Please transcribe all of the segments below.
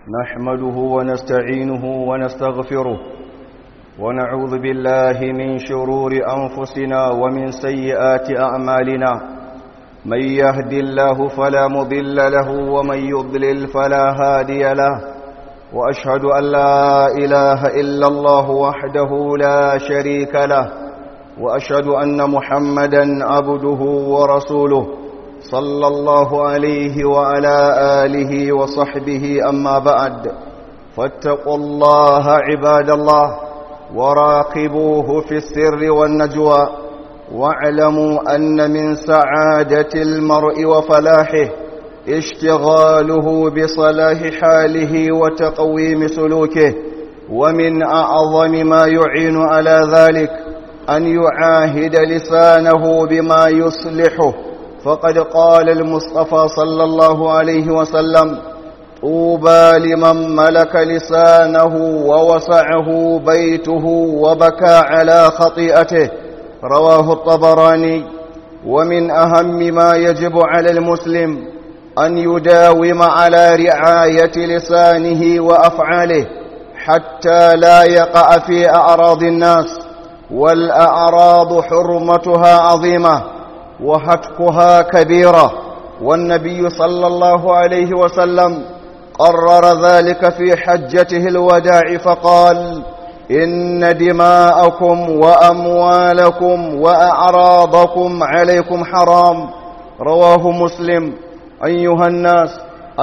نحمده ونستعينه ونستغفره ونعوذ بالله من شرور أنفسنا ومن سيئات أعمالنا من يهد الله فلا مضل له ومن يضلل فلا هادي له وأشهد أن لا إله إلا الله وحده لا شريك له وأشهد أن محمدا عبده ورسوله صلى الله عليه وعلى آله وصحبه أما بعد فاتقوا الله عباد الله وراقبوه في السر والنجوى واعلموا أن من سعادة المرء وفلاحه اشتغاله بصلاح حاله وتقويم سلوكه ومن أعظم ما يعين على ذلك أن يعاهد لسانه بما يصلحه فقد قال المصطفى صلى الله عليه وسلم طوبى لمن ملك لسانه ووسعه بيته وبكى على خطيئته رواه الطبراني ومن أهم ما يجب على المسلم أن يداوم على رعاية لسانه وأفعاله حتى لا يقع في أعراض الناس والأعراض حرمتها عظيمة وهتكها كبيرة والنبي صلى الله عليه وسلم قرر ذلك في حجته الوداع فقال إن دماءكم وأموالكم وأعراضكم عليكم حرام رواه مسلم أيها الناس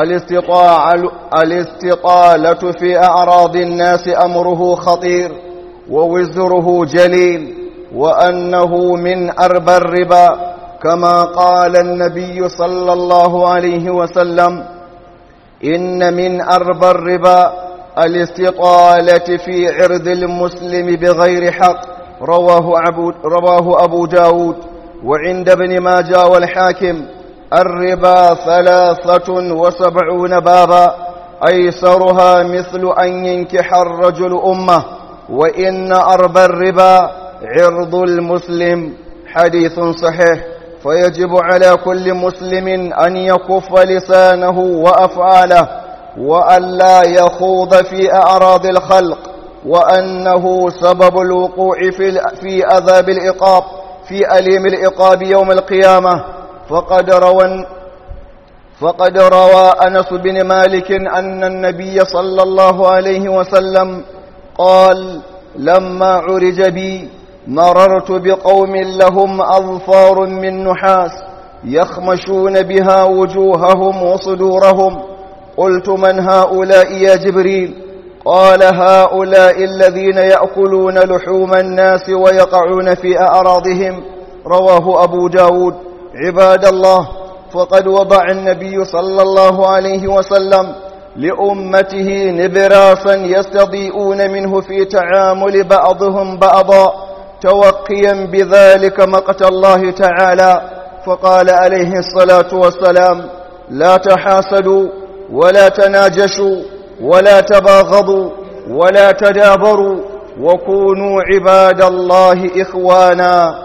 الاستطالة في أعراض الناس أمره خطير ووزره جليل وأنه من أربى الربا كما قال النبي صلى الله عليه وسلم إن من أربى الربا الاستطالة في عرض المسلم بغير حق رواه أبو, رواه أبو داود وعند ابن ماجه والحاكم الربا ثلاثة وسبعون بابا أيسرها مثل أن ينكح الرجل أمه وإن أربى الربا عرض المسلم حديث صحيح فيجب على كل مسلم أن يكف لسانه وأفعاله وأن لا يخوض في أعراض الخلق وأنه سبب الوقوع في, في أذاب الإقاب في أليم الإقاب يوم القيامة فقد روى فقد روى أنس بن مالك أن النبي صلى الله عليه وسلم قال لما عرج بي مررت بقوم لهم أظفار من نحاس يخمشون بها وجوههم وصدورهم قلت من هؤلاء يا جبريل قال هؤلاء الذين يأكلون لحوم الناس ويقعون في أعراضهم رواه أبو داود عباد الله فقد وضع النبي صلى الله عليه وسلم لأمته نبراسا يستضيئون منه في تعامل بعضهم بعضا توقيا بذلك مقت الله تعالى فقال عليه الصلاة والسلام لا تحاسدوا ولا تناجشوا ولا تباغضوا ولا تدابروا وكونوا عباد الله إخوانا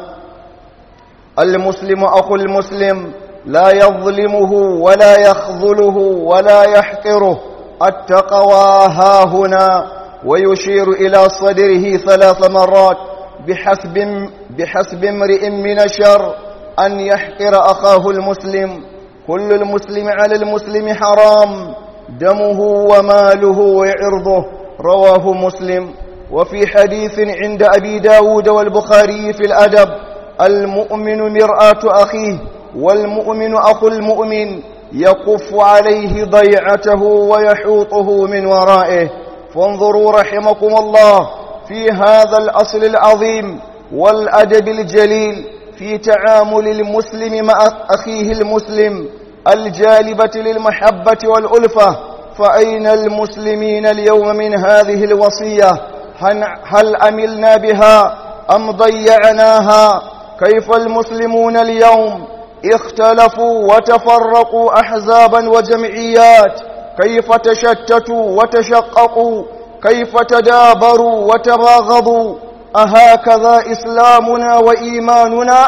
المسلم أخو المسلم لا يظلمه ولا يخذله ولا يحقره التقوى ها هنا ويشير إلى صدره ثلاث مرات بحسب, بحسب امرئ من الشر أن يحقر أخاه المسلم كل المسلم على المسلم حرام دمه وماله وعرضه رواه مسلم وفي حديث عند أبي داود والبخاري في الأدب المؤمن مرآة أخيه والمؤمن أخو المؤمن يقف عليه ضيعته ويحوطه من ورائه فانظروا رحمكم الله في هذا الأصل العظيم والأدب الجليل في تعامل المسلم مع أخيه المسلم الجالبة للمحبة والألفة فأين المسلمين اليوم من هذه الوصية هل أملنا بها أم ضيعناها كيف المسلمون اليوم اختلفوا وتفرقوا أحزابا وجمعيات كيف تشتتوا وتشققوا كيف تدابروا وتباغضوا أهكذا إسلامنا وإيماننا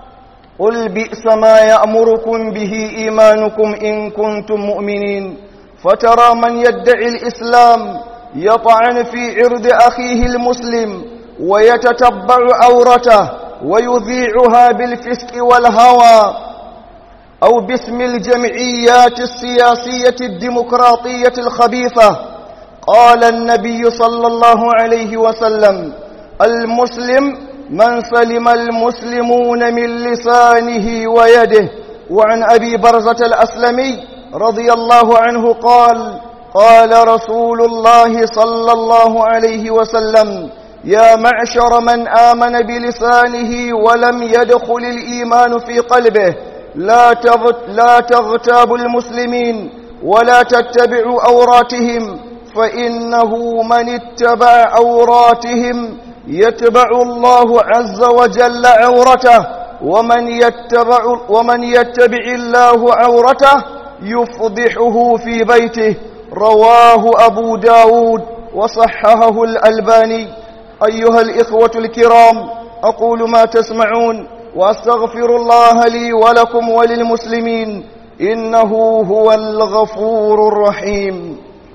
قل بئس ما يأمركم به إيمانكم إن كنتم مؤمنين فترى من يدعي الإسلام يطعن في عرض أخيه المسلم ويتتبع عورته ويذيعها بالفسق والهوى أو باسم الجمعيات السياسية الديمقراطية الخبيثة قال النبي صلى الله عليه وسلم المسلم من سلم المسلمون من لسانه ويده وعن أبي برزة الأسلمي رضي الله عنه قال قال رسول الله صلى الله عليه وسلم يا معشر من آمن بلسانه ولم يدخل الإيمان في قلبه لا لا تغتابوا المسلمين ولا تتبعوا أوراتهم فإنه من اتبع أوراتهم يتبع الله عز وجل عورته ومن يتبع, ومن يتبع الله عورته يفضحه في بيته رواه أبو داود وصححه الألباني أيها الإخوة الكرام أقول ما تسمعون وأستغفر الله لي ولكم وللمسلمين إنه هو الغفور الرحيم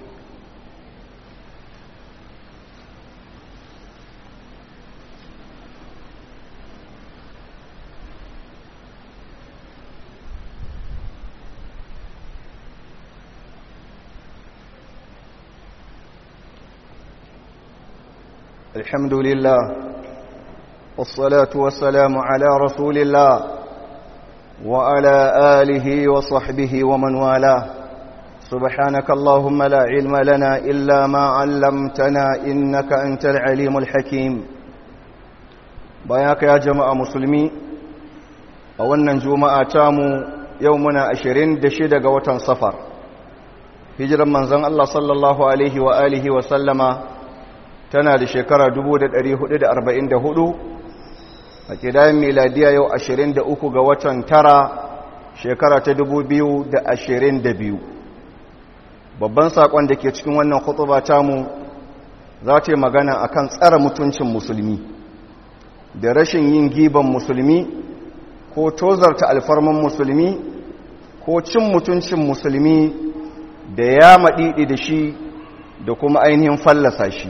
الحمد لله والصلاة والسلام على رسول الله وعلى آله وصحبه ومن والاه سبحانك اللهم لا علم لنا إلا ما علمتنا إنك أنت العليم الحكيم بياك يا جماعة مسلمي أولا جماعة تامو يومنا أشرين دشدق وطن صفر hijiran manzon Allah sallallahu alaihi wa alihi wa sallama tana da shekara 1444 a kidayen miladiya yau 23 ga watan tara shekara ta 2022 babban sakon da ke cikin wannan khutuba tamu za ta yi magana akan tsara mutuncin musulmi da rashin yin giban musulmi ko tozarta alfarman musulmi ko cin mutuncin musulmi da ya maɗiɗi da shi da kuma ainihin fallasa shi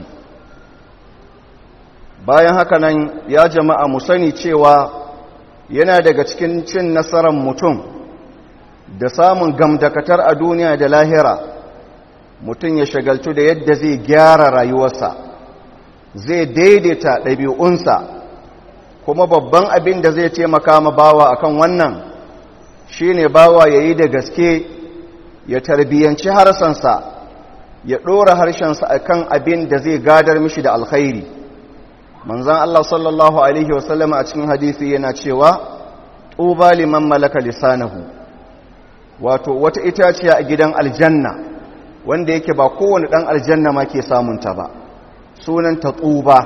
bayan haka nan ya jama'a mu sani cewa yana daga cikin cin nasarar mutum da samun gamdakatar a duniya da lahira mutum ya shagaltu da yadda zai gyara rayuwarsa zai daidaita ɗabi'unsa kuma babban abin da zai taimaka ma bawa akan wannan shine bawa ya yi da gaske ya tarbiyyanci harsansa ya ɗora harshensa akan abin da zai gadar mishi da alkhairi manzan Allah sallallahu Alaihi wasallam a cikin hadisi yana cewa tuba liman malaka lisanahu wato wata itaciya a gidan aljanna wanda yake ba kowane ɗan aljanna ma ke samunta ba sunanta tuba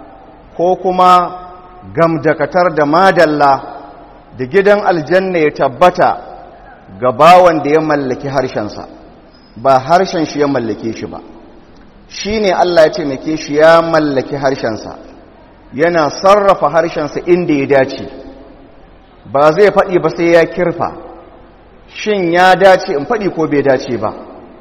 ko kuma gamdakatar da madalla da gidan aljanna ya tabbata ga bawan da ya mallaki harshensa ba harshen shi ya mallake shi ba shi ne Allah ya taimake shi ya mallaki harshensa yana sarrafa harshensa inda ya dace ba zai faɗi ba sai ya kirfa shin ya dace in faɗi ko bai dace ba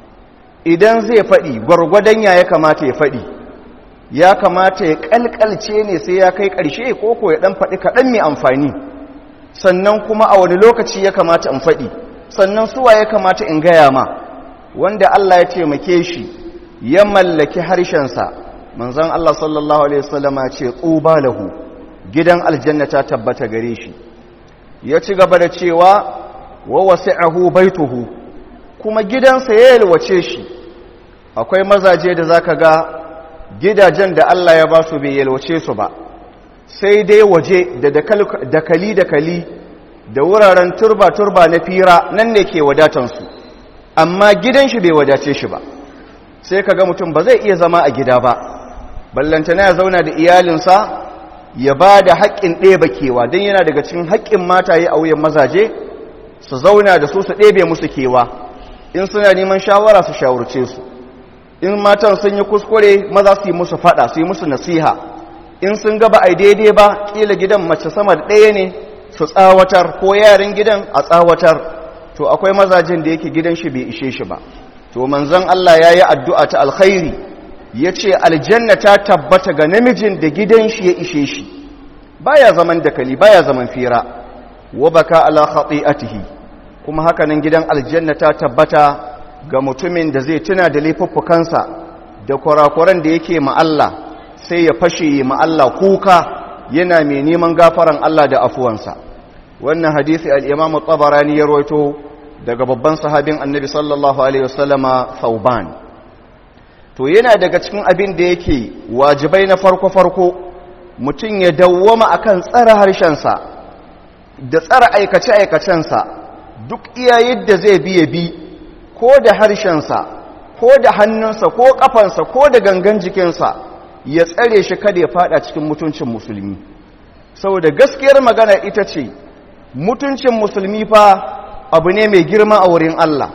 idan zai faɗi gwargwadon ya ya kamata ya faɗi ya kamata ya ƙalƙalce ne sai ya kai ƙarshe ko ko ya ɗan faɗi kaɗan mai amfani sannan kuma a wani lokaci ya kamata in faɗi sannan suwa ya kamata in gaya ma wanda Allah ya taimake shi ya mallaki harshensa manzon Allah sallallahu alaihi wasallama ce tsuba lahu gidan aljanna ta tabbata gare shi ya ci gaba da cewa wa wasi'ahu baituhu kuma gidansa ya yalwace shi akwai mazaje da zaka ga gidajen da Allah ya ba su bai yalwace su ba sai dai waje da dakali dakali da wuraren turba-turba na fira nan ne ke wadatansu amma gidan shi bai wadace shi ba sai ka ga mutum ba zai iya zama a gida ba ballantana ya zauna da iyalinsa ya ba da haƙƙin ɗeba kewa don yana daga cikin haƙƙin mataye a wuyan mazaje su zauna da su su ɗebe musu kewa in suna neman shawara su shawarce su in matan sun yi kuskure maza su yi musu faɗa su yi musu nasiha in sun gaba a daidai ba ƙila gidan mace sama da ɗaya ne su tsawatar ko yaran gidan a tsawatar to akwai mazajen da yake gidan shi bai ishe shi ba to manzon Allah ya yi addu'a ta alkhairi ya ce aljanna ta tabbata ga namijin da gidan shi ya ishe shi baya zaman dakali baya zaman fira wa baka ala khati'atihi kuma hakanan gidan aljanna ta tabbata ga mutumin da zai tuna da laifuffukansa da kurakuran da yake ma Allah sai ya fashe ma Allah kuka yana mai neman gafaran Allah da afuwansa wannan hadisi al-Imam tabarani ya rawaito daga babban sahabin Annabi sallallahu alaihi wasallama Thauban to yana daga cikin abin da yake wajibai na farko farko mutum ya dawwama akan tsara harshensa da tsara aikace aikacensa duk iya yadda zai bi ya bi ko da harshensa ko da hannunsa ko kafansa ko da gangan jikinsa ya tsare shi kada ya fada cikin mutuncin musulmi saboda gaskiyar magana ita ce mutuncin musulmi fa abu ne mai girma a wurin Allah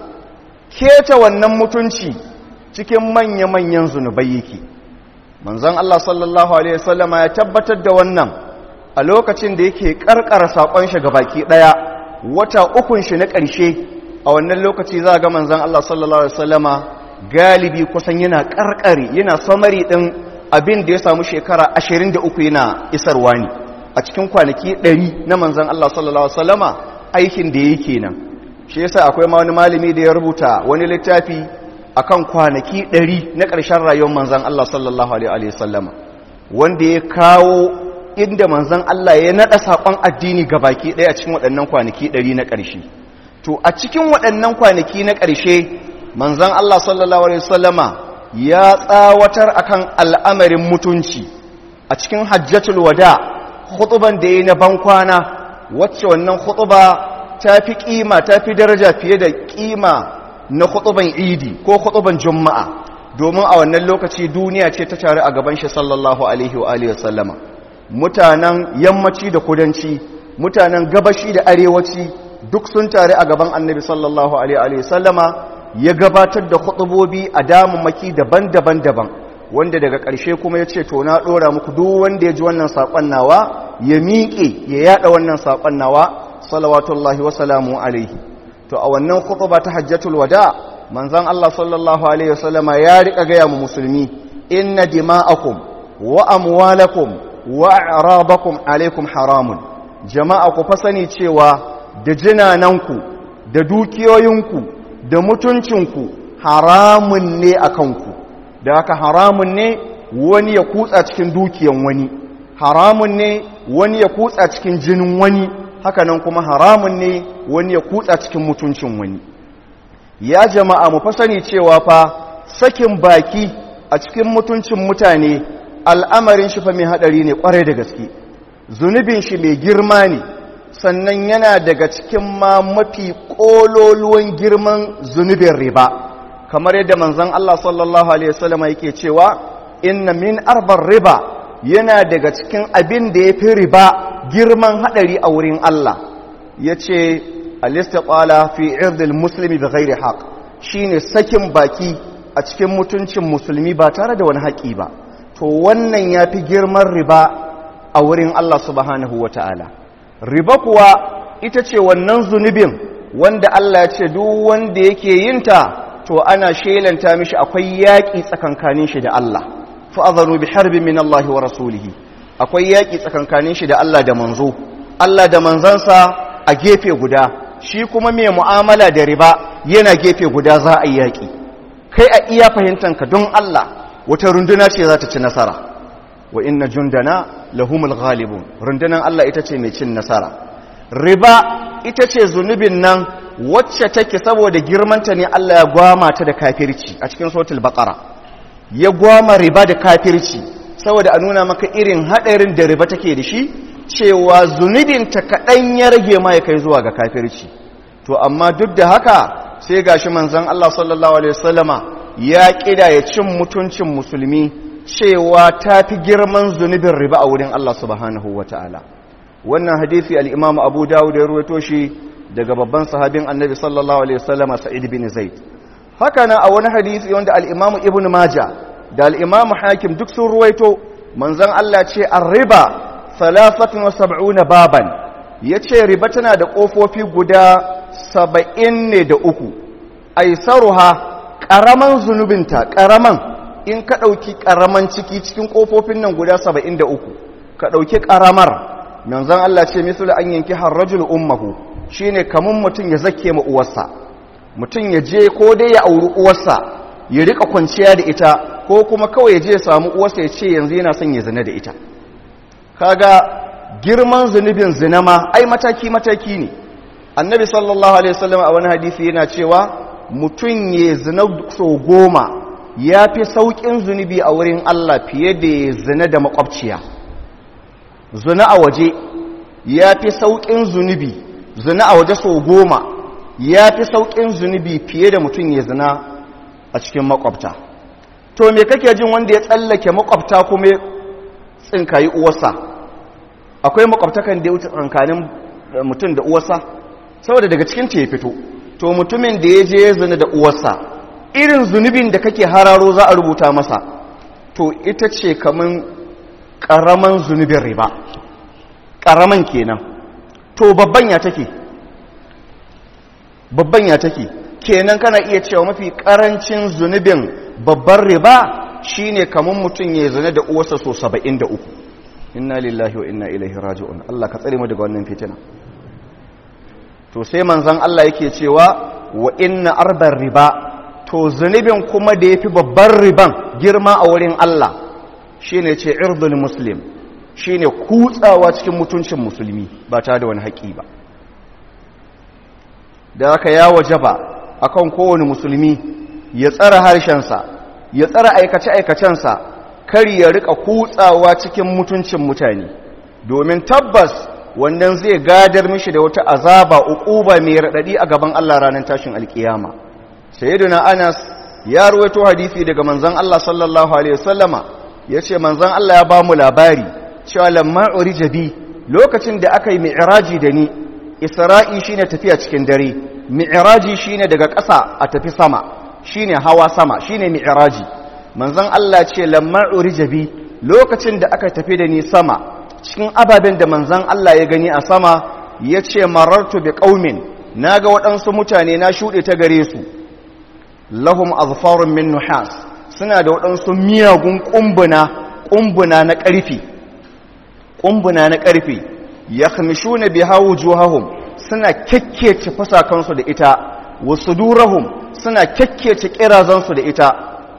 keta wannan mutunci cikin manya-manyan zunubai yake manzon Allah sallallahu alaihi wasallama ya tabbatar da wannan a lokacin da yake karkara sakon shi ga baki daya wata ukun shi na ƙarshe a wannan lokaci za ga manzon Allah sallallahu alaihi wasallama galibi kusan yana karkare yana samari din abin da ya samu shekara 23 yana isarwa ne a cikin kwanaki 100 na manzon Allah sallallahu alaihi wasallama aikin da yake nan shi yasa akwai ma wani malami da ya rubuta wani littafi akan kwanaki 100 na ƙarshen rayuwar manzon Allah sallallahu alaihi wasallama wanda ya kawo inda manzon Allah ya nada sakon addini baki ɗaya a cikin waɗannan kwanaki 100 na ƙarshe to a cikin waɗannan kwanaki na ƙarshe manzon Allah sallallahu alaihi wasallama ya tsawatar akan al'amarin mutunci a cikin hajjatul wada khutuban da yayi na bankwana wacce wannan khutuba ta fi kima ta fi daraja fiye da kima na khutuban idi ko khutuban juma'a domin a wannan lokaci duniya ce ta tare a gaban shi sallallahu alaihi wa alihi wasallama mutanen yammaci da kudanci mutanen gabashi da arewaci duk sun tare a gaban annabi sallallahu alaihi wasallama ya gabatar da khutubobi a damammaki daban-daban daban wanda daga ƙarshe kuma ya ce to na ɗora muku duk wanda ya ji wannan saƙon nawa ya miƙe ya yaɗa wannan saƙon nawa salawatullahi wasalamu alaihi to a wannan khutuba ta hajjatul wada manzon Allah sallallahu alaihi wasallama ya riƙa gaya mu musulmi inna dima'akum wa amwalakum wa a'radakum alaikum haramun jama'a ku fa sani cewa da jinananku da dukiyoyinku da mutuncinku haramun ne a kanku da haka haramun ne wani ya kutsa cikin dukiyan wani haramun ne wani ya kutsa cikin jinin wani hakanan kuma haramun ne wani ya kutsa cikin mutuncin wani ya jama'a mu fa sani cewa fa sakin baki a cikin mutuncin mutane al'amarin shi fa mai hadari ne kwarai da gaske zunubin shi mai girma ne sannan yana daga cikin ma mafi ƙololuwan girman zunubin riba kamar yadda manzon Allah sallallahu alaihi wasallam yake cewa inna min arbar riba yana daga cikin abin da ya fi riba girman hadari a wurin Allah yace al-istiqala fi irdil muslimi bi ghairi haqq shine sakin baki a cikin mutuncin musulmi ba tare da wani haƙi ba to wannan yafi girman riba a wurin Allah subhanahu wataala riba kuwa ita ce wannan zunubin wanda Allah ya ce duk wanda yake yinta to ana shelanta mishi akwai yaƙi tsakankanin shi da Allah fa'adhanu bi harbin min Allah wa rasulihi akwai yaƙi tsakankanin shi da Allah da manzo Allah da manzansa a gefe guda shi kuma mai mu'amala da riba yana gefe guda za a yi yaƙi kai a iya fahimtanka don Allah wata runduna ce za ta ci nasara wa inna jundana lahumul ghalibun rundunan Allah ita ce mai cin nasara riba ita ce zunubin nan wacce take saboda girmanta ne Allah ya gwama ta da kafirci a cikin suratul baqara ya gwama riba da kafirci saboda a nuna maka irin hadarin da riba take da shi cewa zunubin ta kadan ya rage ma ya kai zuwa ga kafirci to amma duk da haka sai gashi manzon Allah sallallahu alaihi wasallama ya kida ya cin mutuncin musulmi cewa ta fi girman zunubin riba a wurin Allah subhanahu wa ta'ala wannan hadithi al'imam abu dawud ya ruwaito shi daga babban sahabin annabi sallallahu alaihi wasallama sa'id bin zaid haka na a wani hadithi wanda al'imam ibn maja da al'imam hakim duk sun ruwaito manzan Allah ce an riba salafatun wa sab'una baban ya ce riba tana da ƙofofi guda saba'in ne da uku aisaruha ƙaraman zunubinta ƙaraman in ka ɗauki ƙaraman ciki cikin ƙofofin nan guda saba'in da uku ka ɗauki ƙaramar manzan Allah ce misali an yanki harrajul ummahu shine kamun mutum ya zake ma uwarsa mutum ya je ko dai ya auri uwarsa ya rika kwanciya da ita ko kuma kawai ya je ya samu uwarsa ya ce yanzu yana son ya zina da ita kaga girman zunubin zina ma ai mataki mataki ne annabi sallallahu alaihi wasallam a wani hadisi yana cewa mutum ya zina so goma ya fi sauƙin zunubi a wurin Allah fiye da ya zina da makwabciya zina a waje ya fi sauƙin zunubi zina a waje so goma ya fi sauƙin zunubi fiye da mutum ya zina a cikin makwabta to me kake jin wanda ya tsallake makwabta kuma tsinkayi uwarsa akwai makwabtakan da ya wuce tsankanin mutum da uwarsa saboda daga cikin ta ya fito to mutumin da ya je ya zina da uwarsa irin zunubin da kake hararo za a rubuta masa to ita ce kamun ƙaraman zunubin riba ƙaraman kenan to babban ya take babban ya take kenan kana iya cewa mafi ƙarancin zunubin babban riba shine kamun mutum ya zina da uwarsa so 73 inna lillahi wa inna ilaihi raji'un Allah ka tsare mu daga wannan fitina to sai manzon Allah yake cewa wa inna arbar riba to zunubin kuma da yafi babban riban girma a wurin Allah shine ce irdul muslim shine kutsawa cikin mutuncin musulmi ba tare da wani haƙi ba da aka ya wajaba akan kowane musulmi ya tsara harshensa ya tsara aikace-aikacensa kar ya rika kutsawa cikin mutuncin mutane domin tabbas wannan zai gadar mishi da wata azaba uquba mai radadi a gaban Allah ranar tashin alkiyama sayyiduna Anas ya ruwaito hadisi daga manzon Allah sallallahu alaihi wasallama yace manzon Allah ya ba mu labari cewa lamma urijabi lokacin da aka yi mi'raji da ni isra'i shine tafiya cikin dare mi'raji shine daga ƙasa a tafi sama shine hawa sama shine mi'raji manzon Allah ce lamma urijabi lokacin da aka tafi da ni sama cikin ababen da manzon Allah ya gani a sama yace marartu bi qaumin naga waɗansu mutane na shuɗe ta gare su lahum azfarun min nuhas suna da waɗansu miyagun kumbuna kumbuna na ƙarfi kumbuna na ƙarfi yakhmishuna biha wujuhahum suna kekkece fasakansu da ita wasu durahum suna kekkece kirazansu da ita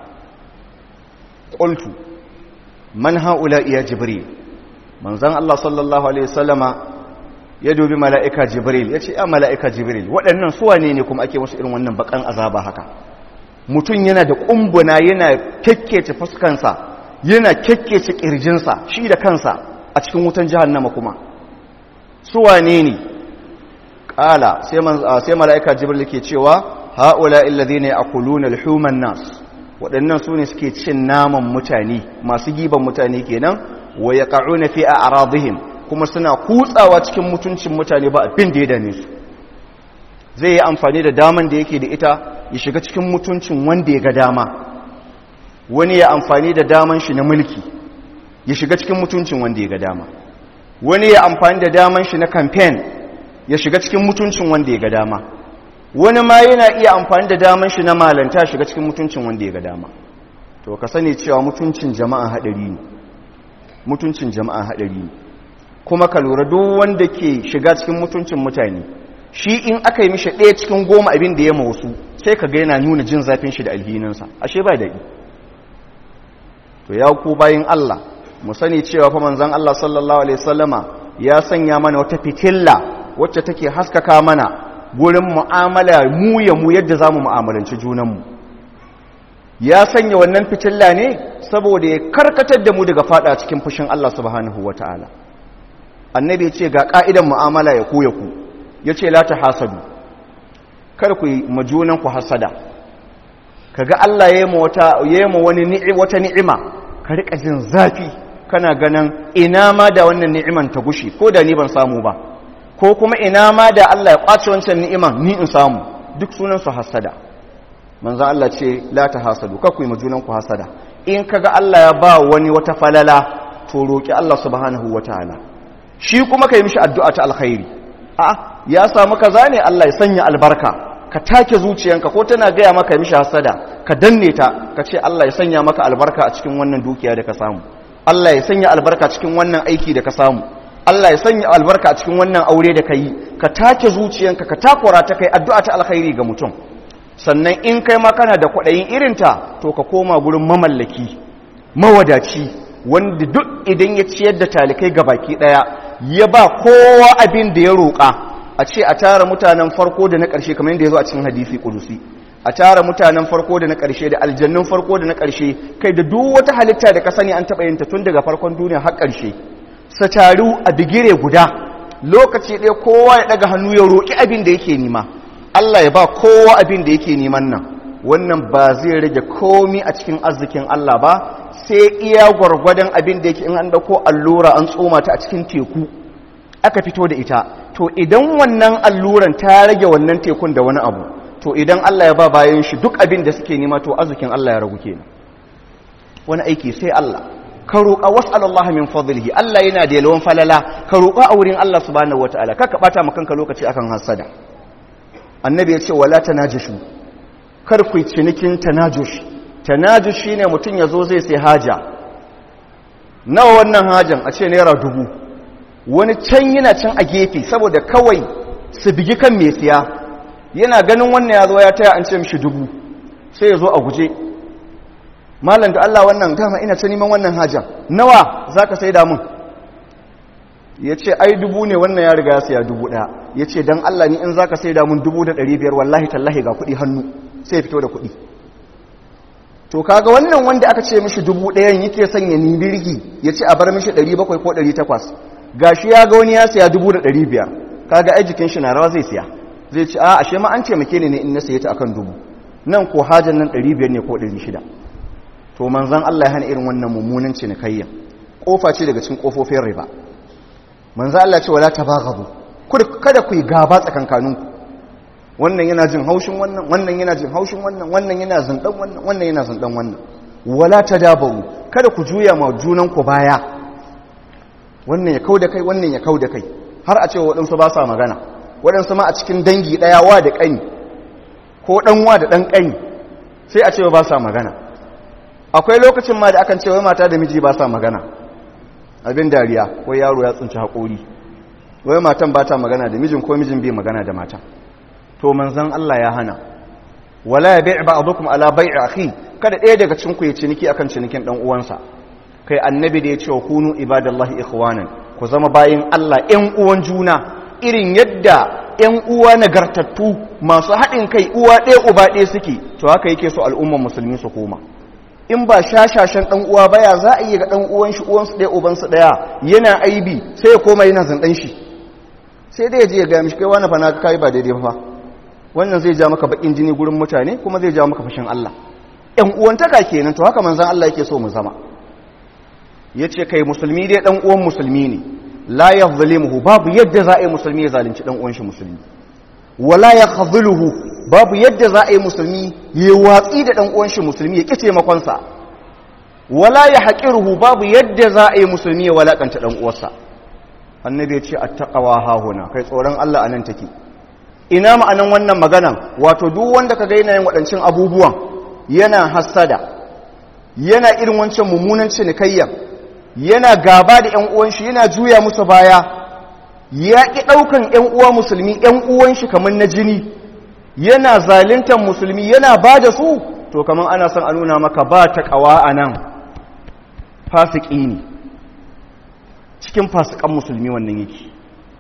ƙultu man haula iya jibril manzan Allah sallallahu Alaihi wasallama ya dubi mala'ika jibril ya ce ya mala'ika jibril waɗannan suwa ne ne kuma ake musu irin wannan bakan azaba haka mutum yana da ƙumbuna yana kekkece fuskansa yana kekkece ƙirjinsa shi da kansa a cikin wutan jihannama kuma suwa ne ne ƙala sai mala'ika jibril ke cewa ha'ula illazi ne a kulunar human nas waɗannan su ne suke cin naman mutane masu giban mutane kenan wa ya ƙa'u na fi a aradihim kuma suna kutsawa cikin mutuncin mutane ba abin da ya dame su zai yi amfani da daman da yake da ita ya shiga cikin mutuncin wanda ya ga dama wani ya amfani da daman shi na mulki ya shiga cikin mutuncin wanda ya ga dama wani ya amfani da daman shi na kamfen ya shiga cikin mutuncin wanda ya ga dama wani ma yana iya amfani da daman shi na malanta shiga cikin mutuncin wanda ya ga dama to ka sani cewa mutuncin jama'a hadari ne mutuncin jama'a hadari ne kuma ka lura duk wanda ke shiga cikin mutuncin mutane shi in aka yi mishi ɗaya cikin goma abin da ya wasu sai ka ga yana nuna jin zafin shi da alhininsa ashe ba daɗi to ya ku bayin Allah mu sani cewa fa manzon Allah sallallahu alaihi wasallama ya sanya mana wata fitilla wacce take haskaka mana gurin mu'amala mu ya mu yadda za mu mu'amalanci junanmu ya sanya wannan fitilla ne saboda ya karkatar da mu daga fada cikin fushin Allah subhanahu wa ta'ala annabi ya ce ga ƙa'idan mu'amala ya ku ya ku ya ce la ta hasadu kar ku yi majunanku hasada ka ga Allah ya yi ma wani wata ni'ima ka riƙa jin zafi kana ganin ina ma da wannan ni'iman ta gushi ko da ni ban samu ba ko kuma ina ma da Allah ya ƙwace wancan ni'iman ni in samu duk sunansu hasada manzan Allah ce la ta hasadu kakwai majunanku hasada in kaga Allah ya ba wani wata falala to roƙi Allah subhanahu wa ta'ala shi kuma ka yi mishi addu'a ta alkhairi a ya samu kaza ne Allah ya sanya albarka ka take zuciyanka ko tana gaya maka mishi hasada ka danne ta ka ce Allah ya sanya maka albarka a cikin wannan dukiya da ka samu Allah ya sanya albarka cikin wannan aiki da ka samu Allah ya sanya albarka a cikin wannan aure da ka yi ka take zuciyanka ka takura ta kai addu'a ta alkhairi ga mutum sannan in kai ma kana da kwaɗayin irinta to ka koma gurin mamallaki mawadaci wanda duk idan ya ciyar da talikai ga baki ɗaya ya ba kowa abin da ya roƙa a ce a tara mutanen farko da na ƙarshe kamar yadda ya zo a cikin hadisi ƙudusi a tara mutanen farko da na ƙarshe da aljannun farko da na ƙarshe kai da duk wata halitta da ka sani an taɓa yinta tun daga farkon duniya har ƙarshe sa taru a bigire guda lokaci ɗaya kowa ya ɗaga hannu ya roƙi abin da yake nima Allah ya ba kowa abin da yake neman nan wannan ba zai rage komi a cikin arzikin Allah ba sai iya gwargwadon abin da yake in an dauko allura an tsoma ta a cikin teku aka fito da ita to idan wannan alluran ta rage wannan tekun da wani abu to idan Allah ya ba bayan shi duk abin da suke nema to arzikin Allah ya ragu kenan wani aiki sai Allah ka roƙa was'alallaha min fadlihi Allah yana da yalwan falala ka roƙa a wurin Allah subhanahu wataala kaka bata maka kanka lokaci akan hasada annabi ya ce wala tanajashu kar ku cinikin tanajush tanajush shine mutum yazo zai sai haja nawa wannan hajan a ce naira dubu wani can yana can a gefe saboda kawai su bigi kan mai siya yana ganin wannan ya zo ya taya an ce mishi dubu sai ya zo a guje malam da Allah wannan dama ina ta neman wannan hajan nawa zaka sai da mun ya ce ai dubu ne wannan ya riga ya saya dubu ɗaya ya ce don Allah ni in za ka sai damun dubu da ɗari biyar wallahi tallahi ga kuɗi hannu sai ya fito da kuɗi to kaga wannan wanda aka ce mishi dubu ɗayan yake sanya ni birgi ya ce a bar mishi ɗari bakwai ko ɗari takwas ga shi ya ga wani ya saya dubu da ɗari biyar kaga ai jikin shi na rawa zai siya zai ce a ashe ma an taimake ni ne in na saye ta akan dubu nan ko hajan nan ɗari biyar ne ko ɗari shida to manzan Allah ya hana irin wannan mummunan cinikayya kofa ce daga cikin kofofin riba manzo Allah ce wala tabaghadu kada ku yi gaba tsakankaninku wannan yana jin haushin wannan wannan yana jin haushin wannan wannan yana zandan wannan wannan yana zandan wannan wala tadabaru kada ku juya ma junan ku baya wannan ya kauda kai wannan ya kauda kai har a ce waɗansu ba sa magana waɗansu ma a cikin dangi ɗaya wa da ƙani ko ɗan wa da ɗan ƙani sai a ce ba sa magana akwai lokacin ma da akan ce wai mata da miji ba sa magana abin dariya ko yaro ya tsinci haƙori wai matan ba ta magana da mijin ko mijin bai magana da mata to manzan Allah ya hana wala ya bai'a ba'dukum ala bai'i akhi kada ɗaya daga cikin ku ya ciniki akan cinikin dan uwansa kai annabi da ya ce wa kunu ibadallahi ikhwanan ku zama bayin Allah ƴan uwan juna irin yadda ƴan uwa nagartattu masu haɗin kai uwa ɗaya uba ɗaya suke to haka yake so al'umman musulmi su koma in ba shashashen ɗan uwa baya za a yi ga ɗan uwan shi uwansu ɗaya ubansu ɗaya yana aibi sai ya koma yana zanɗan shi sai dai ya je ya gaya mishi kai wani fa na kai ba daidai ba wannan zai ja maka bakin jini gurin mutane kuma zai ja maka fashin Allah ɗan uwantaka kenan to haka manzon Allah yake so mu zama yace kai musulmi dai ɗan uwan musulmi ne la yazlimuhu babu yadda za a yi musulmi ya zalunci ɗan uwan shi musulmi wala yakhzuluhu babu yadda za a yi musulmi ya watsi da ɗan uwan shi musulmi ya kice makonsa wala ya haƙiruhu babu yadda za a yi musulmi ya walakanta ɗan uwarsa annabi ya ce attaqwa hahuna kai tsoron Allah anan take ina ma'anan wannan maganan wato duk wanda ka ga yana yin waɗancan abubuwan yana hassada yana irin wancan mummunan cinikayya yana gaba da ƴan uwan shi yana juya musu baya ya ƙi ɗaukan ƴan uwa musulmi ƴan uwan shi kamar na jini yana zalintar musulmi yana ba da su to kamar ana son a nuna maka ba ta ƙawa a nan fasiki ne cikin fasikan musulmi wannan yake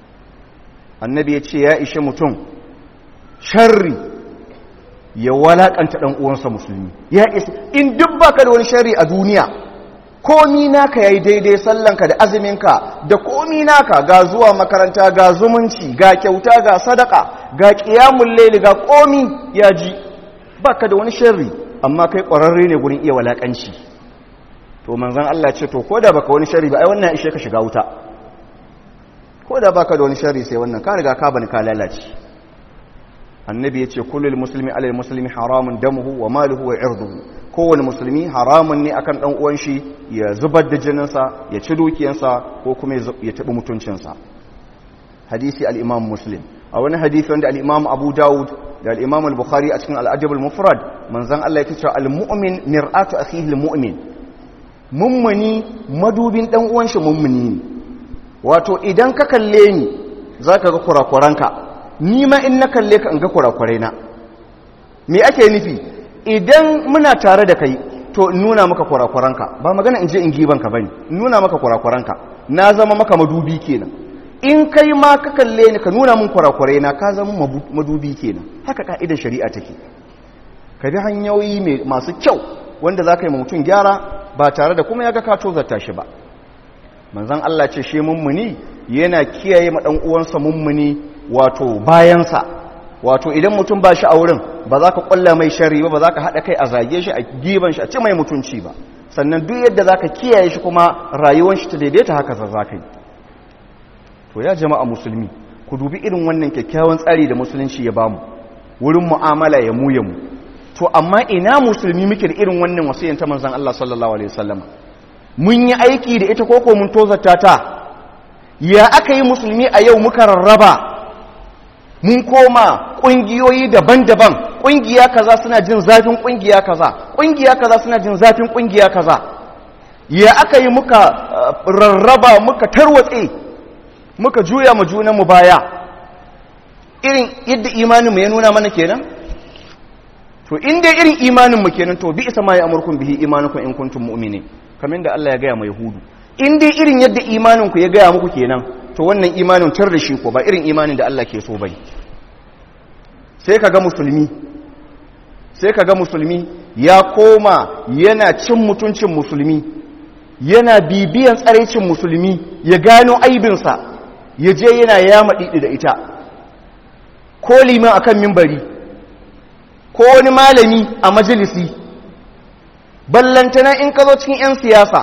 annabi ya ce ya ishe mutum sharri ya walakanta ɗan uwansa musulmi ya isa in duk baka da wani sharri a duniya komi naka yayi daidai sallanka da azuminka da komi naka ga zuwa makaranta ga zumunci ga kyauta ga sadaka ga qiyamul layli ga komi ya ji baka da wani sharri amma kai ƙwararre ne gurin iya walakanci to manzon Allah ce to koda baka wani sharri ba ai wannan ishe ka shiga wuta koda baka da wani sharri sai wannan ka riga ka bani ka lalace annabi ya ce kullum musulmi alal musulmi haramun damuhu wa maluhu wa irduhu kowane musulmi haramun ne akan dan uwan shi ya zubar da jininsa ya ci dukiyansa ko kuma ya taɓi mutuncinsa hadisi al-imam muslim a wani hadisi wanda al-Imam Abu Dawud da al-Imam al-Bukhari a cikin al-Adab al-Mufrad manzon Allah yake cewa al-mu'min mir'atu akhihi al-mu'min mummuni madubin dan uwan shi mummuni ne wato idan ka kalle ni zaka ga kurakuranka ni ma in na kalle ka in ga kurakurai na me ake nufi idan muna tare da kai to in nuna maka kurakuranka ba magana in je in gibanka bane in nuna maka kurakuranka na zama maka madubi kenan in kai ma ka kalle ni ka nuna min kurakurai na ka zama madubi kenan haka ka'idar shari'a take ka bi hanyoyi masu kyau wanda za ka yi mutum gyara ba tare da kuma ya ga ka tozarta shi ba manzan Allah ce shi mummuni yana kiyaye ma dan uwansa mummuni wato bayansa wato idan mutum ba shi a wurin ba za ka kwalla mai shari ba ba za ka haɗa kai a zage shi a giban shi a ci mai mutunci ba sannan duk yadda za ka kiyaye shi kuma rayuwar shi ta daidaita haka za ka yi to ya jama'a musulmi ku dubi irin wannan kyakkyawan tsari da musulunci ya bamu wurin mu'amala ya mu ya mu to amma ina musulmi muke da irin wannan wasiyyar ta manzon Allah sallallahu alaihi wasallam mun yi aiki da ita koko mun tozarta ta ya aka yi musulmi a yau muka rarraba mun koma ƙungiyoyi daban-daban ƙungiya kaza suna jin zafin ƙungiya kaza ƙungiya kaza suna jin zafin ƙungiya kaza ya aka yi muka rarraba muka tarwatse muka juya mu junan mu baya irin yadda imanin mu ya nuna mana kenan to in dai irin imanin mu kenan to bi isa ma ya amurkum bihi imanukum in kuntum mu'minin kamar da Allah ya gaya ma yahudu in dai irin yadda imanin ku ya gaya muku kenan to wannan imanin tar da shi ko ba irin imanin da Allah ke so bai sai kaga musulmi sai kaga musulmi ya koma yana cin mutuncin musulmi yana bibiyan tsaraicin musulmi ya gano aibinsa ya je yana yama didi da ita ko liman akan mimbari ko wani malami a majalisi ballantana in ka zo cikin 'yan siyasa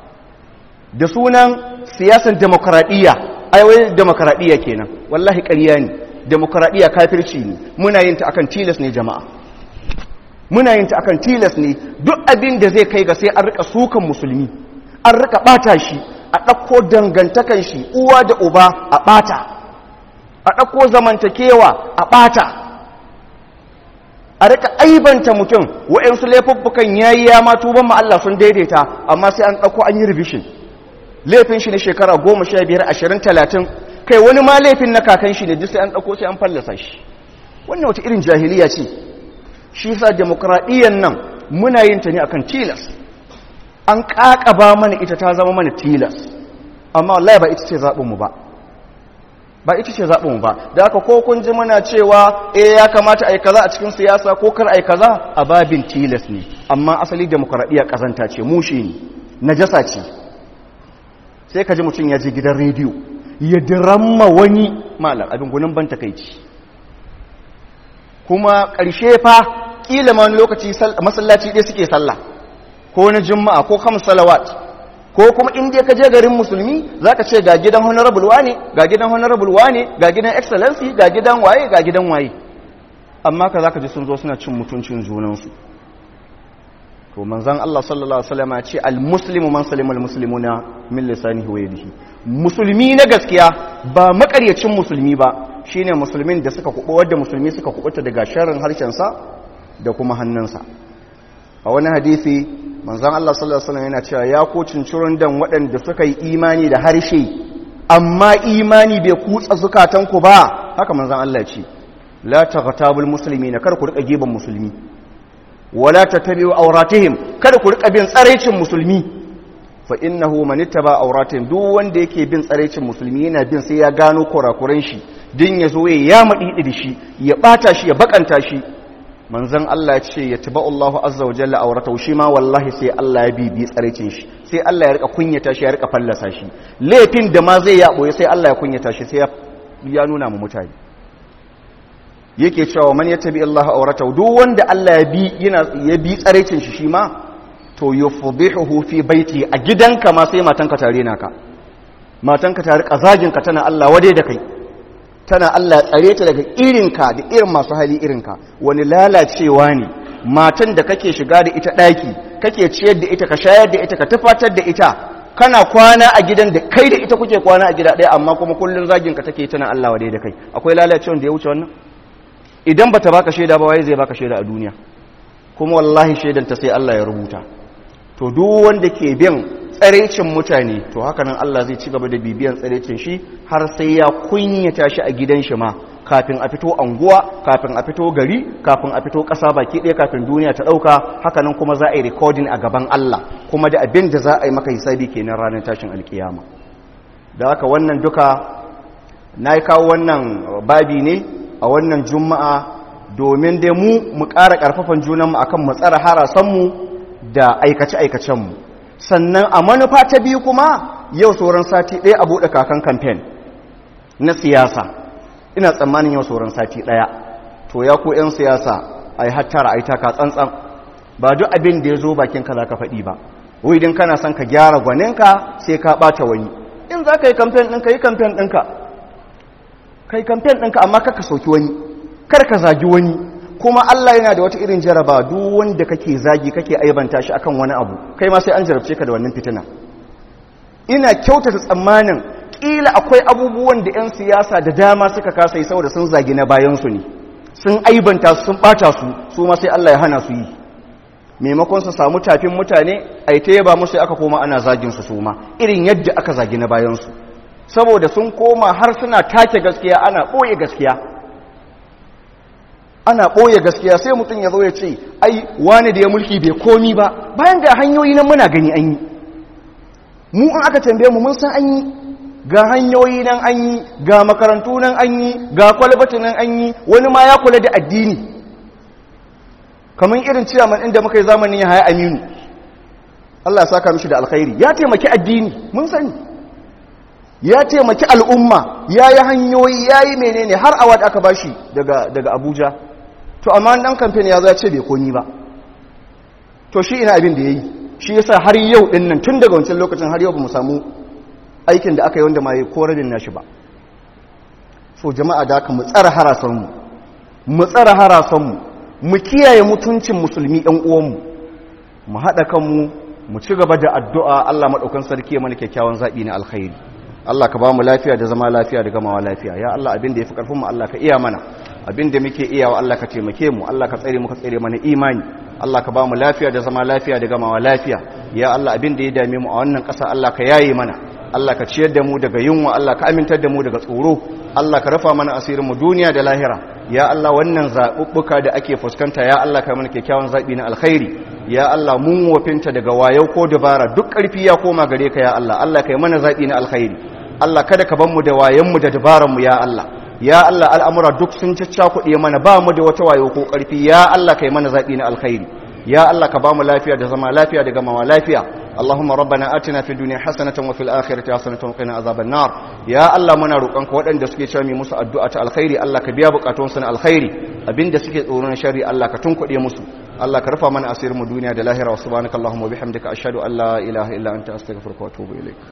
da sunan siyasan demokradiyya aiwai demokradiyya kenan wallahi ƙarya ne demokradiyya kafirci ne muna yin ta akan tilas ne jama'a muna yin ta akan tilas ne duk abin da zai kai ga sai an rika sukan musulmi an rika bata shi a ɗauko dangantakan shi uwa da uba a bata a ɗauko zamantakewa a bata a rika aibanta mutum wa'yansu laifuffukan yayi ya ma tuban ma Allah sun daidaita amma sai an ɗauko an yi revision laifin shi na shekara goma sha biyar ashirin talatin kai wani ma laifin na kakan shi ne duk sai an ɗauko sai an fallasa shi wannan wata irin jahiliya ce shi sa demokradiyyar nan muna yin ta ne akan tilas an ƙaƙaba mana ita ta zama mana tilas amma wallahi ba ita ce zaɓinmu ba ba ita ce zaɓinmu ba da aka ko kun ji mana cewa eh ya kamata a yi kaza a cikin siyasa ko kar a yi kaza a babin tilas ne amma asali demokradiyya ƙazanta ce mushe ne najasa ce sai ka ji mutum ya je gidan rediyo ya diramma wani malam abin gunin ban takaici kuma ƙarshe fa ƙila ma lokaci masallaci ɗaya suke sallah ko na juma'a ko kam salawat ko kuma inda ka je garin musulmi za ka ce ga gidan honorable wane ga gidan honorable wane ga gidan excellency ga gidan waye ga gidan waye amma ka za ka ji sun zo suna cin mutuncin junansu to manzan Allah sallallahu Alaihi wasallam ce al-muslimu man salima al-muslimuna min lisanihi wa yadihi musulmi na gaskiya ba makaryacin musulmi ba shine musulmin da suka kuɓa wadda musulmi suka kuɓuta daga sharrin harshensa da kuma hannunsa a wani hadisi manzan Allah sallallahu Alaihi wasallam yana cewa ya ko cincirin dan waɗanda suka yi imani da harshe amma imani bai kutsa zukatanku ba haka manzan Allah ce la taghtabul muslimina kar ku rika giban musulmi wala tattabi'u auratihim kada ku rika bin tsaraicin musulmi fa innahu man ittaba auratihim duk wanda yake bin tsaraicin musulmi yana bin sai ya gano kurakuran shi din yazo ya ya madi da shi ya bata shi ya bakanta shi manzon Allah ya ce ya taba Allahu azza wa jalla auratahu shi ma wallahi sai Allah ya bibi tsaraicin shi sai Allah ya rika kunyata shi ya rika fallasa shi laifin da ma zai ya boye sai Allah ya kunyata shi sai ya nuna mu mutane yake cewa man ya tabi Allah aurata duk wanda Allah ya bi yana ya bi tsarecin shi shi ma to yufdihuhu fi baiti a gidanka ma sai matanka tare naka matanka ta rika zagin ka tana Allah wade da kai tana Allah tsare ta daga irinka da irin masu hali irinka wani lalacewa ne matan da kake shiga da ita daki kake ciyar da ita ka shayar da ita ka tufatar da ita kana kwana a gidan da kai da ita kuke kwana a gida ɗaya amma kuma kullun zagin ka take tana Allah wa da kai akwai lalacewa da ya wuce wannan idan bata baka shaida ba waye zai baka shaida a duniya kuma wallahi shaidan ta sai Allah ya rubuta to duk wanda ke bin tsarecin mutane to haka nan Allah zai ci gaba da bibiyan tsarecin shi har sai ya kunyata shi a gidan shi ma kafin a fito anguwa kafin a fito gari kafin a fito ƙasa baki ɗaya kafin duniya ta ɗauka haka nan kuma za a yi recording a gaban Allah kuma da abin da za a yi maka hisabi kenan ranar tashin alkiyama da haka wannan duka na yi kawo wannan babi ne a wannan juma'a domin dai mu mu ƙara ƙarfafan junanmu akan mu tsara harasanmu da aikace-aikacenmu sannan a manufa ta biyu kuma yau sauran sati ɗaya a buɗe kakan kamfen na siyasa ina tsammanin yau sauran sati ɗaya to ya ku 'yan siyasa a yi hattara a yi taka tsantsan ba duk abin da ya zo bakinka za ka faɗi ba wai idan kana son ka gyara gwaninka sai ka ɓata wani in za ka yi kamfen ɗinka yi kamfen ɗinka ka yi kamfen ɗinka amma kaka soki wani kar ka zagi wani kuma Allah yana da wata irin jaraba duk wanda kake zagi kake aibanta shi akan wani abu kai ma sai an jarabce ka da wannan fitina ina kyautata tsammanin kila akwai abubuwan da 'yan siyasa da dama suka kasa yi saboda sun zagi na bayansu ne sun aibanta su sun bata su su ma sai Allah ya hana su yi maimakon su samu tafin mutane ai ta yaba musu aka koma ana zagin su su ma irin yadda aka zagi na bayansu saboda sun koma har suna take gaskiya ana ɓoye gaskiya ana ɓoye gaskiya sai mutum ya zo ya ce ai wani da ya mulki bai komi ba bayan da hanyoyi nan muna gani an yi mu an aka tambaye mu mun san an yi ga hanyoyi nan an yi ga makarantu nan an yi ga kwalbati nan an yi wani ma ya kula da addini kamar irin ciyaman inda muka yi zamanin ya haya aminu Allah ya saka mishi da alkhairi ya taimaki addini mun sani ya taimaki al'umma ya yi hanyoyi ya yi menene har awad aka bashi daga daga abuja to amma dan kamfen ya za ce bai komi ba to shi ina abin da ya yi shi yasa har yau din nan tun daga wancan lokacin har yau ba mu samu aikin da aka yi wanda ma yi korabin nashi ba so jama'a da aka mu tsara harasanmu mu tsara harasanmu mu kiyaye mutuncin musulmi ɗan uwanmu mu haɗa kanmu mu ci gaba da addu'a Allah maɗaukan sarki ya mana kyakkyawan zaɓi na alkhairi Allah ka ba mu lafiya da zama lafiya da gamawa lafiya ya Allah abin da ya fi ƙarfin mu Allah ka iya mana abin da muke iyawa Allah ka taimake mu Allah ka tsare mu ka tsare mana imani Allah ka ba mu lafiya da zama lafiya da gamawa lafiya ya Allah abin da ya dame mu a wannan ƙasa Allah ka yaye mana Allah ka ciyar da mu daga yunwa Allah ka amintar da mu daga tsoro Allah ka rafa mana asirin mu duniya da lahira ya Allah wannan zaɓuɓɓuka da ake fuskanta ya Allah ka mana kyakkyawan zaɓi na alkhairi ya Allah mun wafinta daga wayau ko dabara duk ƙarfi ya koma gare ka ya Allah Allah ka yi mana zaɓi na alkhairi Allah kada ka ban mu da wayanmu da dabaranmu ya Allah ya Allah al'amura duk sun caccakuɗe mana ba mu da wata wayo ko ƙarfi ya Allah ka yi mana zaɓi na alkhairi ya Allah ka ba mu lafiya da zama lafiya da gamawa lafiya اللهم ربنا آتنا في الدنيا حسنة وفي الآخرة حسنة وقنا عذاب النار يا الله muna roƙonka waɗanda suke cewa mai musu addu'a ta alkhairi Allah ka biya bukatun su na alkhairi abinda suke tsoro na shari Allah ka tunkuɗe musu Allah ka rufa mana asirin mu duniya da lahira wa subhanakallahumma wa bihamdika ashhadu an la ilaha illa anta astaghfiruka wa atubu ilaik